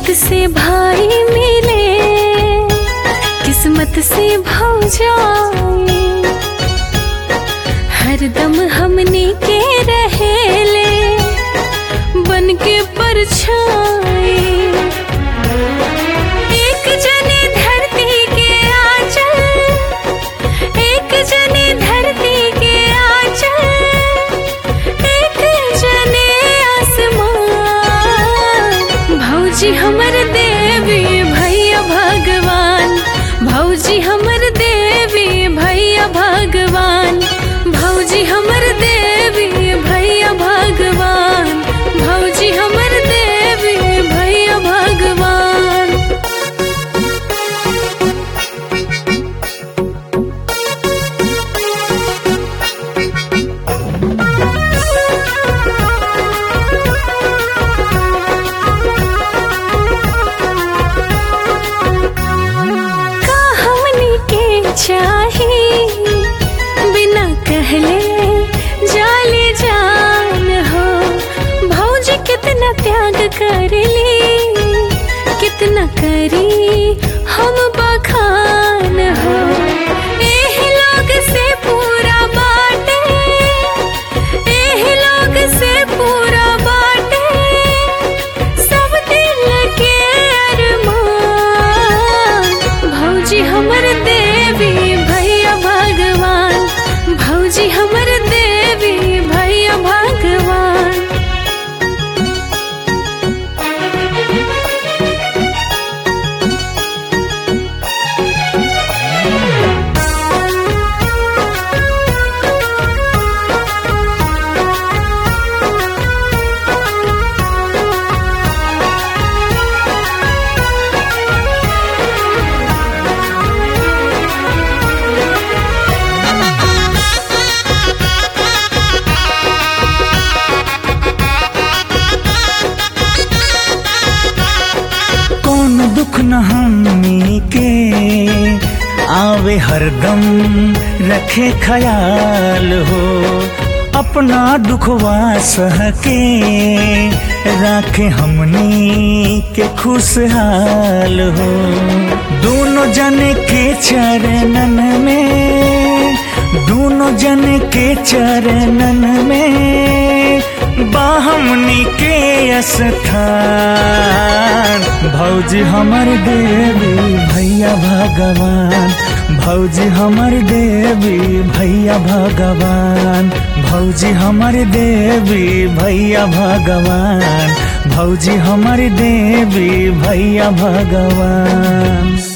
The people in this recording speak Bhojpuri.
किस्मत से भाई मिले किस्मत से भौजाई हरदम हमने के रहेले बन के परछाई एक जने धरती के आंचल एक जने धरती के आंचल एक जने आसमान भौजी हमर देवी भैया भगवान भौजी हमर देवी भैया भगवान भौजी हमर देवी भैया भगवान भौजी हमर देवी भैया भगवान का हमनी के चाही बिना कहले जाले जान हो भौजी कितना त्याग करली कितना करी हम बखान हो एही लोग से पूरा बाटे एही लोग से पूरा बाटे सब दिल के अरमान भौजी हमर देवी भैया भगवान भौजी हमर देवी भैया भगवान कौन दुख न हमनी के आवे हरदम रखे ख्याल हो अपना दुखवा सह के राखे हमनी के खुशहाल हो दोनों जने के चरणन में दोनों जने के चरणन में बाहमनी के स्थान भौजी हमर देवी भैया भगवान भौजी हमर देवी भैया भगवान भौजी हमर देवी भैया भगवान भौजी हमर देवी भैया भगवान